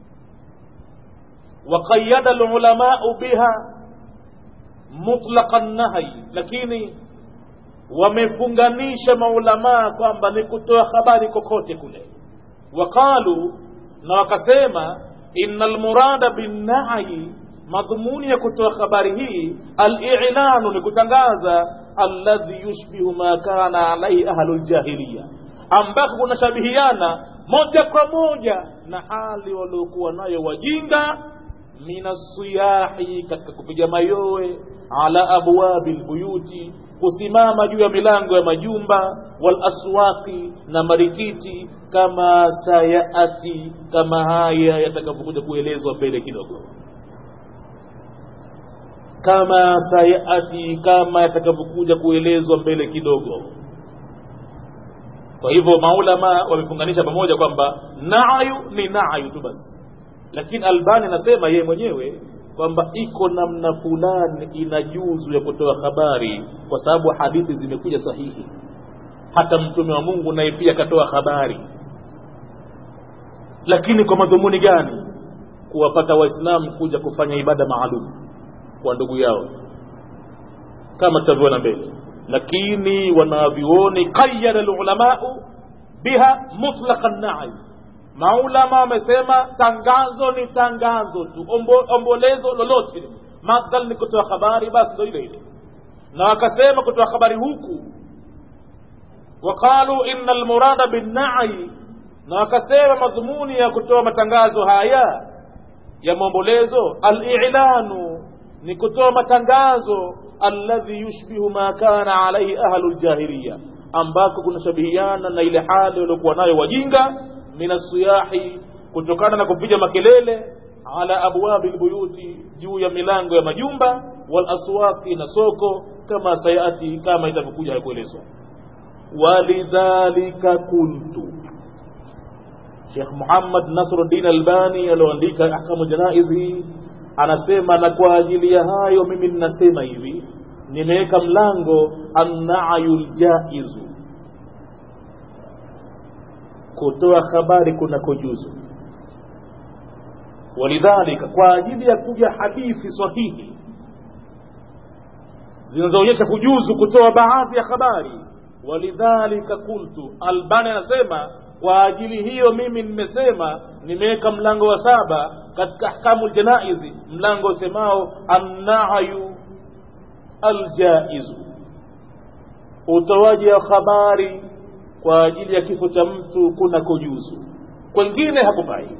وقيد العلماء بها مطلق النهي lakini wamefunganisha maulamaa kwamba ni kutoa habari kokote kule waqalu na wakasema inna almurada binnahyi madhumuni ya kutoa habari hii alilanu ni kutangaza alladhi yushbihu ma kana alaihi ahlu ljahiliya ambako kunashabihiana moja kwa moja na hali waliokuwa nayo wajinga minasiyahi katika kupiga mayowe ala abwabi lbuyuti kusimama juu ya milango ya majumba walaswaqi na marikiti kama sayaati kama haya yatakavyokuja kuelezwa mbele kidogo kama sayaati kama yatakavyokuja kuelezwa mbele kidogo kwa hivyo maulama wamefunganisha pamoja kwamba nayu ni nayu tu basi lakini albani anasema yeye mwenyewe kwamba iko namna fulani ina juzu ya kutoa habari kwa sababu hadithi zimekuja sahihi hata mtume wa mungu naye pia akatoa habari lakini kwa madhumuni gani kuwapata waislamu kuja kufanya ibada maalum kwa ndugu yao kama tutavyoona mbele lakini wanavyuoni qayada lulamau biha mutlaqa nai maulama wamesema tangazo ni tangazo tu Ombo, ombolezo lolote madhal ni kutoa habari basi ndo ile ile na wakasema kutoa habari huku waqalu ina almurada binnai na wakasema madhumuni ya kutoa matangazo haya ya maombolezo alilanu ni kutoa matangazo alladhi yushbihu ma kana alaihi ahlu ljahiliya ambako kunashabihiana na ile hali waliokuwa nayo wajinga min asiyahi kutokana na kupiga makelele ala abwabi lbuyuti juu ya milango ya majumba walaswaqi na soko kama sayati kama itavyokuja ya kuelezwa walidhalika kuntu Sheikh Muhammad Nasruddin Albani alioandika ahkamu janaiz hii anasema na kwa ajili ya hayo mimi ninasema hivi nimeweka mlango annayul jaizu kutoa habari kunakojuzu walidhalika kwa ajili ya kuja hadithi sahihi zinazoonyesha kujuzu kutoa baadhi ya habari walidhalika kultu albani anasema kwa ajili hiyo mimi nimesema nimeweka mlango wa saba katika ahkamu ljanaizi mlango usemao annayu aljaizu utoaji wa habari kwa ajili ya kifo cha mtu kuna kujuzu kwengine hakufai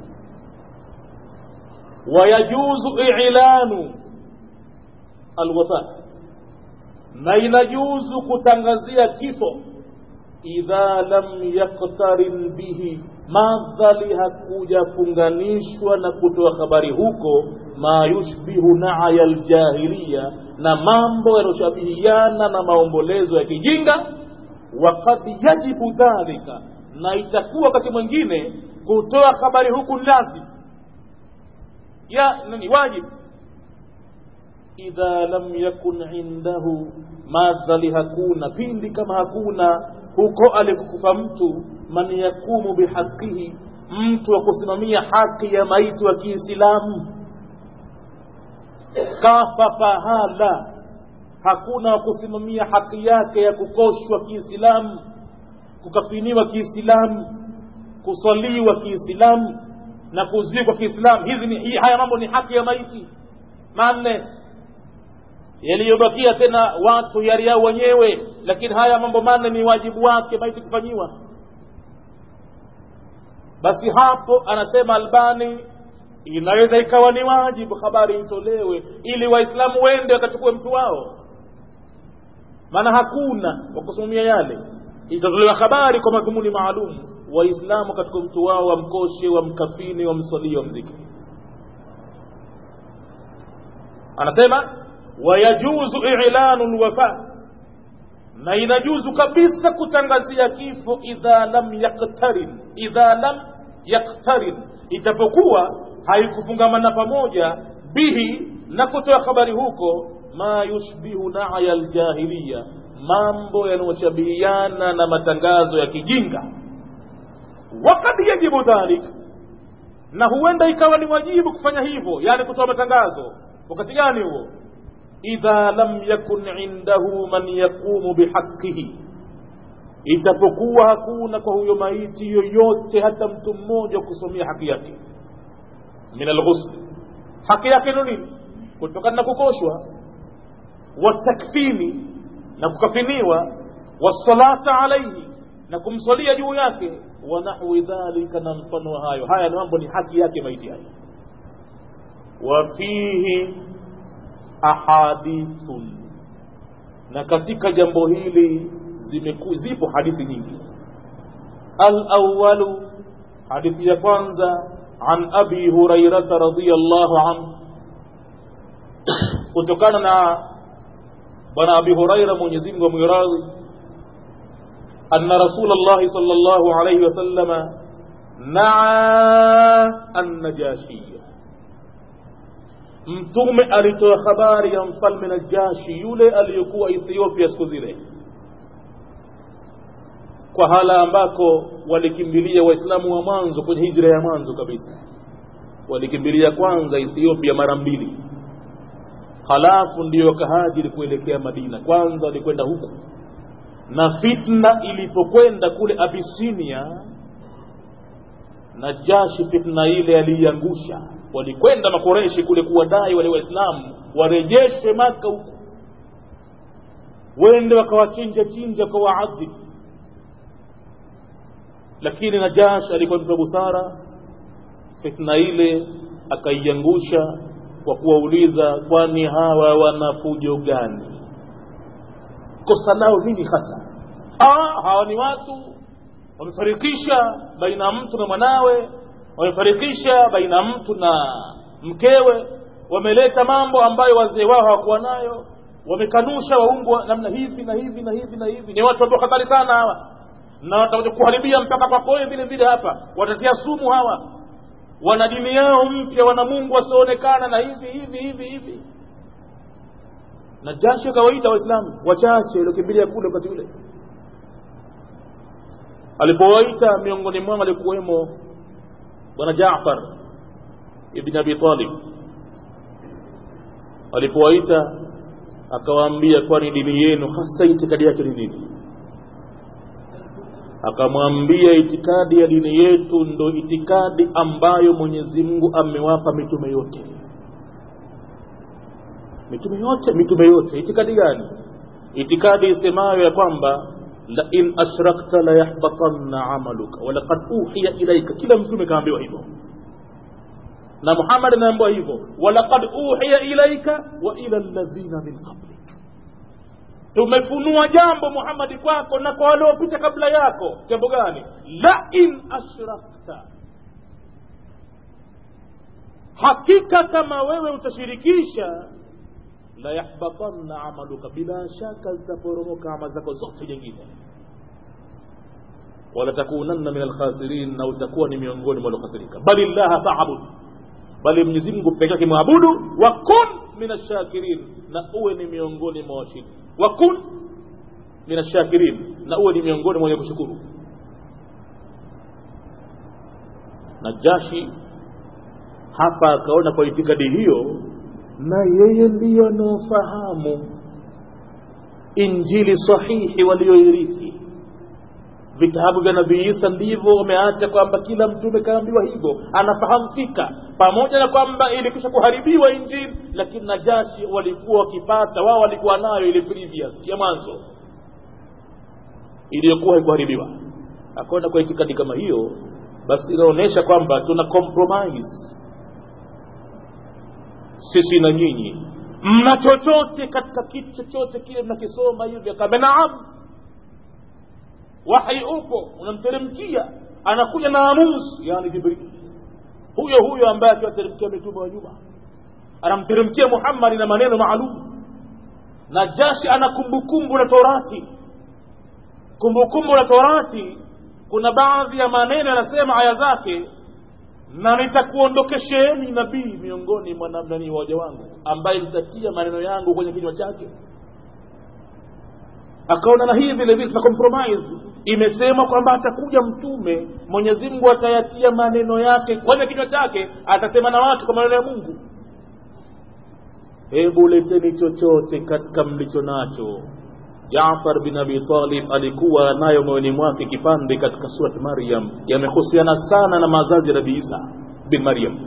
wayajuzu ilanu alwafa na inajuzu kutangazia kifo idha lam yaktarin bihi madhali hakuja funganishwa na kutoa habari huko ma yushbihu naya ljahiliya na mambo yanayoshabihiana na maombolezo ya kijinga wakad yajibu dhalika na itakuwa wakati mwingine kutoa habari huku lazim ya nani wajib idha lam yakun indahu madhali hakuna pindi kama hakuna huko alikukufa mtu man yakumu bihaqihi mtu wa kusimamia haki ya maiti wa kiislamu kafa pahala hakuna wa kusimamia haki yake ya kukoshwa kiislamu kukafiniwa kiislamu kuswaliwa kiislamu na kuzikwa kiislamu hizi ni hii haya mambo ni haki ya maiti manne yaliyobakia tena watu yari yao wenyewe lakini haya mambo manne ni wajibu wake maiti kufanyiwa basi hapo anasema albani inaweza ikawa ni wajibu habari itolewe ili waislamu wende wakachukue mtu wao maana hakuna wa kusimamia yale itatolewa habari kwa madhumuni maalum waislamu katika mtu wao wamkoshe wamkafini wamswalie wamzike anasema wayajuzu ilanu lwafa na inajuzu kabisa kutangazia kifo idha lam yaktarin idha lam yaktarin itapokuwa haikufungamana pamoja bihi na kutoa habari huko ma yushbihu naya ljahiliya mambo yanayoshabihiana na matangazo ya kijinga wakad yajibu dhalik na huenda ikawa ni wajibu kufanya hivyo yani kutoa matangazo wakati gani huo idha lam yakun indahu man yaqumu bihaqihi itapokuwa hakuna kwa huyo maiti yoyote hata mtu mmoja kusomea haki yake min alghusl haki yake ni nini kutokana na kukoshwa watakfini na kukafiniwa wasalata alaihi na kumswalia juu yake wa nahwi dhalika na mfano wa hayo haya ni mambo ni haki yake maiti hayo wa fihi ahadithun na katika jambo hili zimeku, zipo hadithi nyingi alawalu hadithi ya kwanza an abi hurairata radiallahu anhu kutokana na bwana abi huraira mwenyezi mungu amwiradhi anna rasul llahi sal llahu alaihi wasallama naa annajashiya mtume alitoa habari ya mfalme najashi yule aliyokuwa ethiopia siku zile kwa hala ambako walikimbilia waislamu wa mwanzo kwenye hijra ya mwanzo kabisa walikimbilia kwanza ethiopia mara mbili halafu ndio wakahajiri kuelekea madina kwanza walikwenda huku na fitna ilipokwenda kule abisinia najashi fitna ile aliiangusha walikwenda makoreshi kule kuwadai wale waislamu warejeshwe maka huku wende wakawachinja chinja kwa waadhibu lakini najash alikuwa mtu wa busara fitna ile akaiangusha kwa kuwauliza kwani hawa wana fujo gani kosa lao nini hasa ah, hawa ni watu wamefarikisha baina ya mtu na mwanawe wamefarikisha baina ya mtu na mkewe wameleta mambo ambayo wazee wao hawakuwa nayo wamekanusha waungwa namna hivi na hivi na hivi na hivi ni watu watu hatari sana hawa na watakuja kuharibia mpaka kwako wewe vile vile hapa watatia sumu hawa wana dini yao mpya wana mungu wasioonekana na hivi hivi hivi hivi na jasho kawaida waislamu wachache waliokimbilia kule wakati ule alipowaita miongoni mwao alikuwemo bwana jafar ibn abi talib alipowaita akawaambia kwani dini yenu hasa itikadi yake ni nini akamwambia itikadi ya dini yetu ndo itikadi ambayo mwenyezi mungu amewapa mitume yote mitume yote mitume yote itikadi gani itikadi isemayo ya kwamba lain ashrakta layahbatanna amaluka walaqad uhiya ilaika kila mtume kaambiwa hivyo na muhammad anaambiwa hivyo walaqad uhiya ilaika wa ila alladhina min qablik tumefunua jambo muhammadi kwako na kwa waliopita kabla yako jambo gani lain ashrakta hakika kama wewe utashirikisha la yahbatanna amaluka bila shaka zitaporomoka ama zako zote nyingine wala takunanna min alkhasirin na utakuwa ni miongoni mwa waliokhasirika bali llaha faabud bali mwenyezi mungu peke yake mwabudu wa kun min ashakirin na uwe ni miongoni mwa washindi wa kun min ashakirin na uwe ni miongoni mwa wenye kushukuru najashi hapa akaona kwa itikadi hiyo na yeye ndiyo anaofahamu injili sahihi walioirithi vitabu vya nabii isa ndivyo wameacha kwamba kila mtume kaambiwa hivyo anafahamu fika pamoja na kwamba ilikwisha kuharibiwa injili lakini najashi walikuwa wakipata wao walikuwa nayo ile previous ya mwanzo iliyokuwa haikuharibiwa akaona kwa itikadi kama hiyo basi inaonyesha kwamba tuna compromise sisi na nyinyi mna chochote katika kitu chochote kile mnakisoma hivi akaambia naam wahi upo unamteremkia anakuja na amusi yani jibril huyo huyo ambaye akiwateremkia mitume wa nyuma anamteremkia muhammadi na maneno maalum na jashi ana kumbukumbu la torati kumbukumbu la torati kuna baadhi ya maneno yanasema aya zake na nitakuondokesheni nabii miongoni mwa namnani waja wangu ambaye nitatia maneno yangu kwenye kinywa chake akaona na hii vile vile tuna compromise imesema kwamba atakuja mtume mwenyezi mungu atayatia maneno yake kwenye kinywa chake atasema na watu kwa maneno ya mungu hebu leteni chochote katika mlicho nacho jafar bin abi talib alikuwa nayo moyoni mwake kipande katika surati maryam yamehusiana sana na mazazi ya nabii isa bin maryam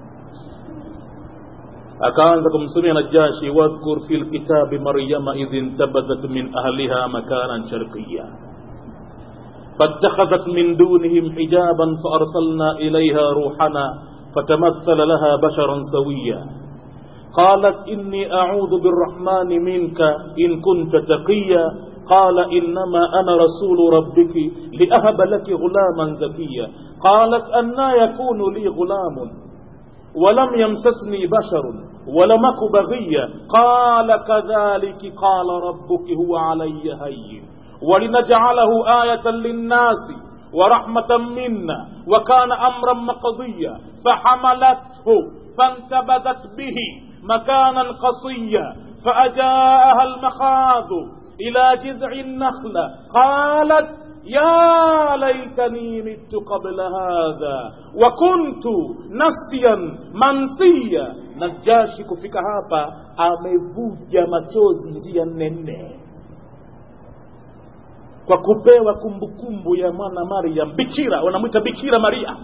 akaanza kumsomea najashi wadhkur fi lkitabi maryama idh intabadat min ahliha makanan sharqiya فاتخذت من دونهم حجابا فأرسلنا إليها روحنا فتمثل لها بشرا سويا قالت إني أعوذ بالرحمن منك إن كنت تقيا قال إنما أنا رسول ربك لأهب لك غلاما زكيا قالت أنا يكون لي غلام ولم يمسسني بشر ولم أك بغيا قال كذلك قال ربك هو علي هين ولنجعله آية للناس ورحمة منا وكان أمرا مقضيا فحملته فانتبذت به مكانا قصيا فأجاءها المخاض إلى جذع النخلة قالت يا ليتني مت قبل هذا وكنت نسيا منسيا najashi kufika hapa amevuja machozi njia nene kwa kupewa kumbukumbu ya mwana maryam bikira wanamwita bikira maria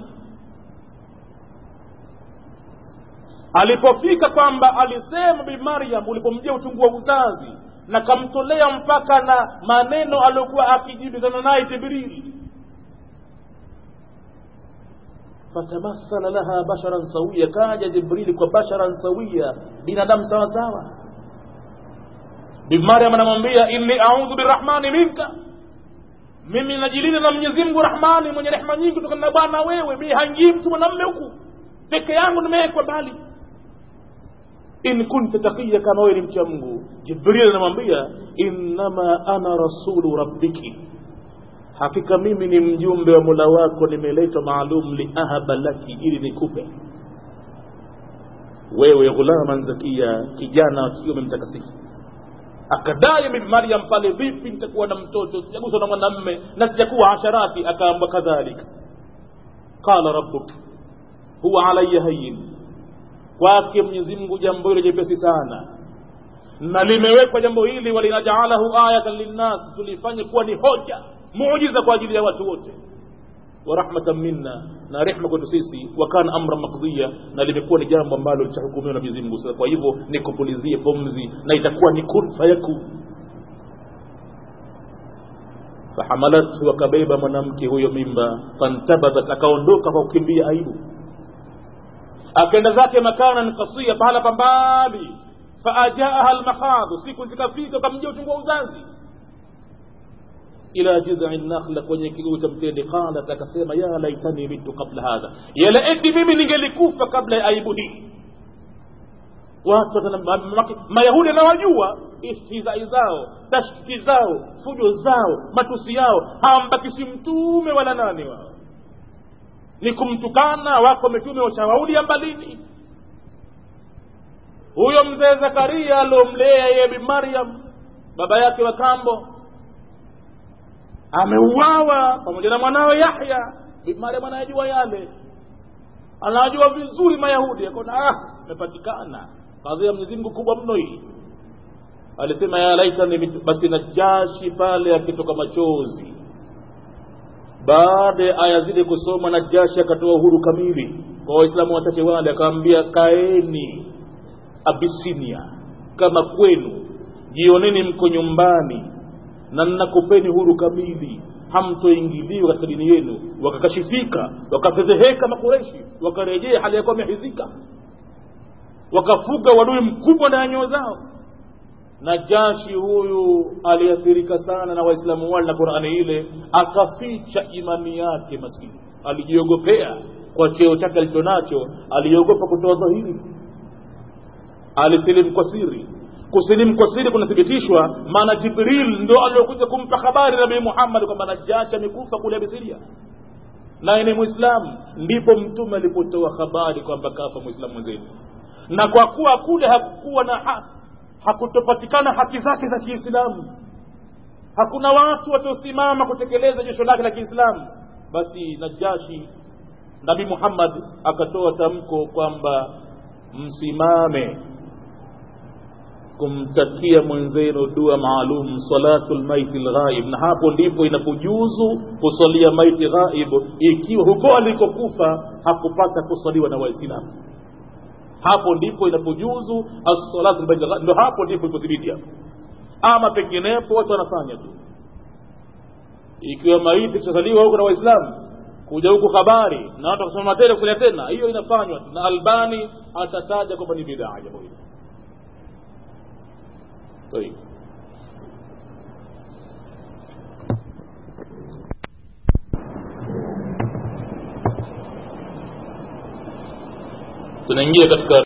alipofika kwamba alisema bi maryam ulipomjia uchungu wa uzazi na kamtolea mpaka na maneno aliyokuwa akijibizana naye jibrili fatamathala laha basharan sawia kaja jibrili kwa basharan sawia binadamu sawa sawa bi maryam anamwambia inni audhu birahmani minka mimi najilinda na mwenyezi mungu rahmani mwenye rehema nyingi kutokana na bwana wewe mi hangii mtu mwanamme huku peke yangu nimewekwa bali in kunta taqiya kama wewe ni mcha mungu jibril anamwambia innama ana rasulu rabbiki hakika mimi ni mjumbe wa mola wako nimeletwa maalum liahaba laki ili nikupe wewe ghulaman zakia kijana wa kiume mtakasifu akadai bibi maryam pale vipi nitakuwa na mtoto sijaguswa na mwanamme na sijakuwa asharati akaamba kadhalika qala rabbuk huwa alaya hayin kwake mwenyezi mungu jambo hilo jepesi sana na limewekwa jambo hili walinajaalahu ayatan linnas tulifanye kuwa ni hoja muujiza kwa ajili ya watu wote wa rahmatan minna na rehma kwetu sisi wa kana amran maqdiya na limekuwa ni jambo ambalo litahukumiwa na Mwenyezi Mungu sasa kwa hivyo nikupulizie pumzi na itakuwa ni kun fayakun fahamalathu akabeba mwanamke huyo mimba fantabadat akaondoka kwa kukimbia aibu akaenda zake makanan kasia pahala pambali faajaaha almakhadhu siku zikafika ukamjia uchungu wa uzazi ila jidhi nakhla kwenye kiguu cha mtende qalat akasema ya laitani mitu qabla hadha yala eti mimi ningelikufa kabla ya aibu hii watu mayahudi anawajua istihzai zao tashkiki zao fujo zao matusi yao hawambakishi mtume wala nani wao ni kumtukana wako mitume washawaulia mbalini huyo mzee zakaria aliomlea yeye bi maryam baba yake wa kambo ameuawa pamoja na mwanawe yahya bi maryam anayajua yale anajua vizuri mayahudi akaona ah imepatikana kadhi ya mwenyezi mungu kubwa mno hii alisema ya laitani basi najashi pale akitoka machozi baada ya aya zile kusoma najashi akatoa uhuru kamili kwa waislamu wachache wale akawambia kaeni abisinia kama kwenu jioneni mko nyumbani na nnakupeni huru kamili hamtoingiliwa katika dini yenu wakakashifika wakafedheheka makureshi wakarejea hali yakuwa wamehizika wakafuga wadui mkubwa ndani ya nyoo zao najashi huyu aliathirika sana na waislamu wale na qurani ile akaficha imani yake maskini alijiogopea kwa cheo chake alicho nacho aliogopa kutoa dhahiri alisilimu kwa siri kusilimu kwa siri kunathibitishwa maana jibril ndo aliokuja kumpa habari nabii muhammad kwamba najashi amekufa kule abisiria naye ni mwislamu ndipo mtume alipotoa habari kwamba kafa mwislamu mwenzenu na kwa kuwa kule hakukuwa na ha, hakutopatikana haki zake za kiislamu hakuna watu watiosimama kutekeleza jesho lake la kiislamu basi najashi nabii muhammad akatoa tamko kwamba msimame kumtakia mwenzenu dua maalum salatu lmaiti lghaib na hapo ndipo inapojuzu kusalia maiti ghaib ikiwa huko alikokufa hakupata kusaliwa na waislamu hapo ndipo inapojuzu as-salatu lmaiti lghaib ndo hapo ndipo ipothibiti hapo ama penginepo watu wanafanya tu ikiwa maiti kishazaliwa huko na waislamu kuja huku habari na watu wakasema tena kusalia tena hiyo inafanywa na albani atataja kwamba ni bidaa jambo hili طيب tunaingia katika